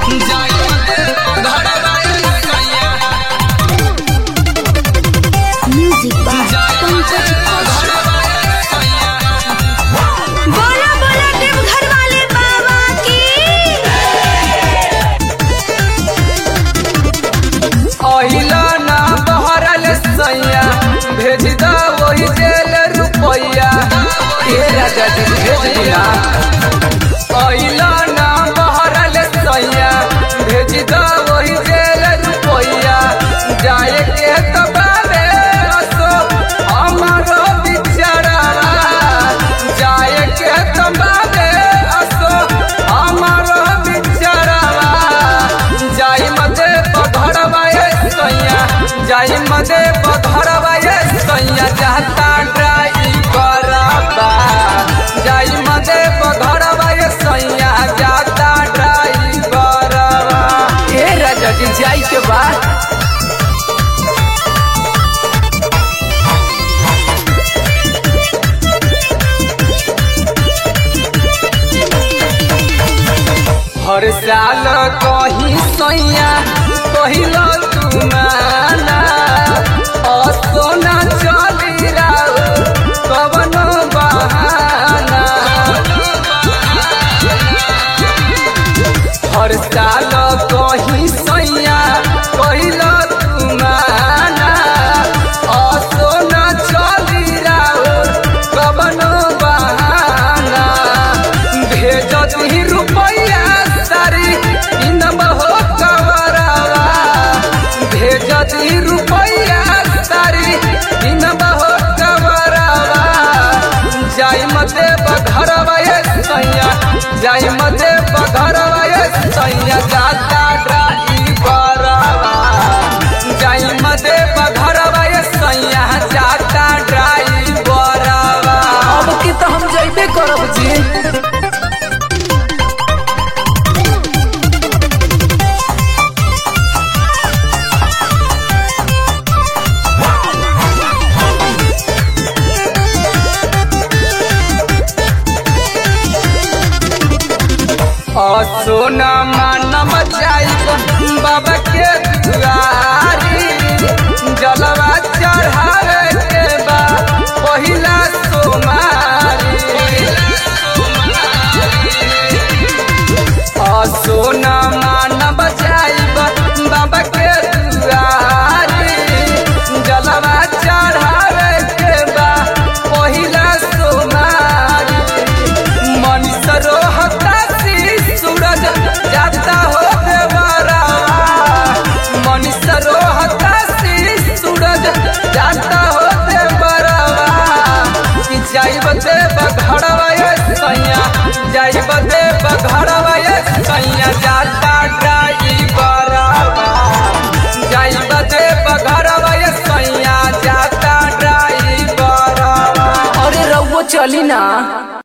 music by Pankaj बोला बोला देवघर वाले बाबा की अहिला ना बहरल सैया भेज दा वही जेल रुपैया ए राजा जी भेज दिया अहिला ना बहरल सैया भेज दा वही जेल रुपैया जाए के तबारे असो हमारो बिचारा जाए के तबारे असो हमारो बिचारा जाई मदे पधरवाए सैया जाई मदे पधरवाए सैया जाता ड्राइवर बा जाई मदे पधरवाए सैया जाता ड्राइवर ए राजा जी जाई के बाद हर साल कही सैया कहिल तुमाना असोना चली राउ कवन बहाना हर साल कही सैया कहिल तुमाना असोना चली राउ कवन बहाना भेज दी रुपैया सारी इन बहो कवरवा भेज दी रुपैया सारी इन बहो कवरवा जाई मते बघरवा ये सैया जाई मते बघरवा ये सैया जाता ड्राइवरवा जाई मते बघरवा ये सैया जाता ड्राइवरवा अब की तो हम जइबे करब जी सोना मानम जाइब बाबा के दुआरी जलवा चढ़ावे के बा पहिला सोमारी सोना मानम जाइब बाबा के दुआरी जलवा चढ़ावे के बा पहिला सोमारी मनीष रोहता सी सूरज जाता हो देवरा मनीष रोहता सी सूरज जाता हो देवरा कि जाइब दे बघड़वा ये सैया जाइब दे बघड़वा ये सैया जाता ड्राइवरवा जाइब दे बघड़वा ये सैया जाता ड्राइवरवा अरे रउआ चली ना